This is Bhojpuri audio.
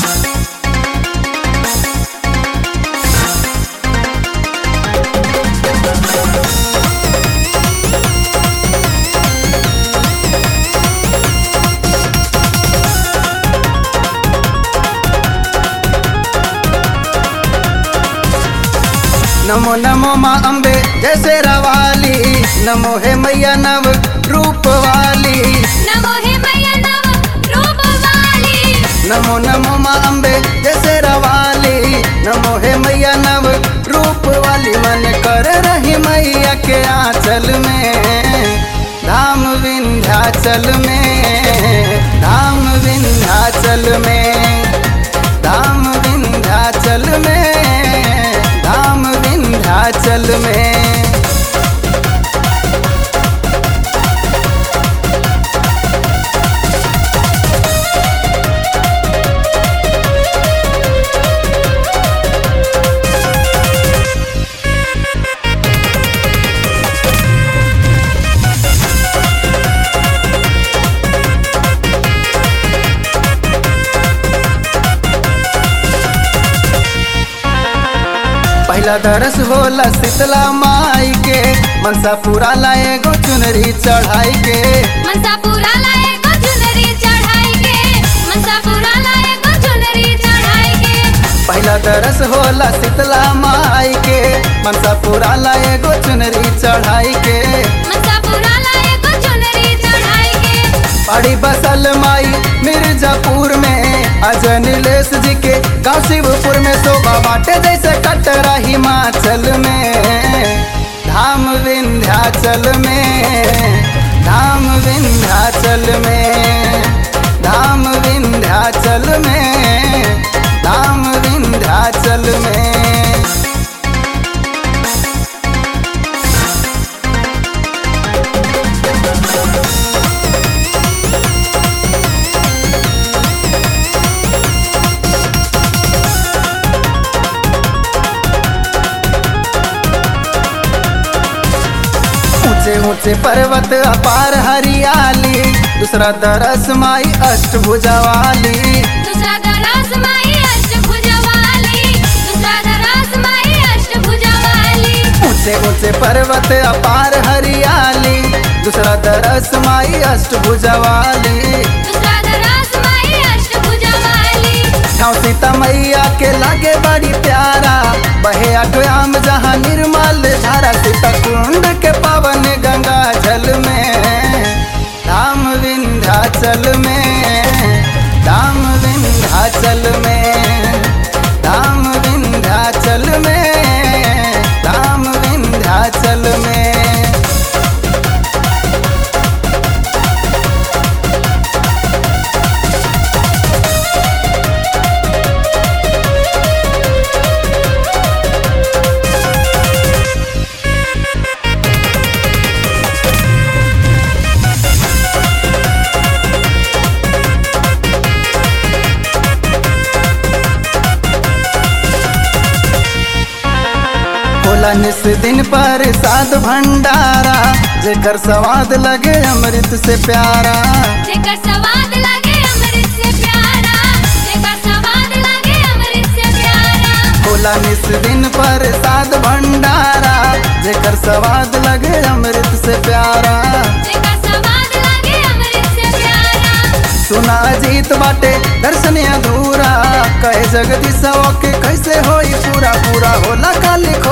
नमो नमो माँ अम्बे जैसे रवाली नमो हे मैया नव रूप वाली नमो हे मैया नव रूप वाली नमो नमो माँ अम्बे जैसे रवाली नमो हे मैया नव रूप वाली मन कर रही मैया के आंचल में धाम विंध्याचल में धाम विंध्याचल में धाम विंध्याचल में धाम विंध्याचल में पहला दरस होला शीतला माई के मनसा पूरा लाए गो चुनरी चढ़ाई के मनसापुरा लाए गो चुनरी चढ़ाई के मनसापुरा लाए गो चुनरी चढ़ाई के पहला दरस होला शीतला माई के मनसा पूरा लाए गो चुनरी चढ़ाई के मनसापुरा लाए गो चुनरी चढ़ाई के पड़ी बसल माई मिर्जापुर में अजय नीलेश जी के गाँव शिवपुर में शोभा बाटे जैसे कटरा हिमाचल में धाम विंध्याचल में धाम विंध्याचल में धाम विंध्याचल में धाम विंध्याचल में ऊंचे ऊंचे पर्वत अपार हरियाली दूसरा दरस माई अष्टभुजा वाली दूसरा दरास माई अष्टभुजा वाली दूसरा दरास माई अष्टभुजा वाली ऊंचे ऊंचे पर्वत अपार हरियाली दूसरा दरस माई अष्टभुजा वाली दूसरा दरास माई अष्टभुजा वाली गाँव सीता मैया के लागे बड़ी प्यारा बहे अठयाम जहाँ निर्मल धारा सीता कुंड के पावन गंगा जल में धाम विंध्याचल में धाम विंध्याचल में धाम विंध्याचल में धाम विंध्याचल में होला निस दिन पर साध भंडारा जेकर स्वाद लगे अमृत से प्यारा जेकर स्वाद लगे अमृत से प्यारा जेकर स्वाद लगे अमृत से प्यारा होला निस दिन पर साध भंडारा जेकर स्वाद लगे अमृत से प्यारा जेकर स्वाद लगे अमृत से प्यारा सुना जीत बाटे दर्शन अधूरा कहे जगदीश के कैसे होई पूरा पूरा होला काली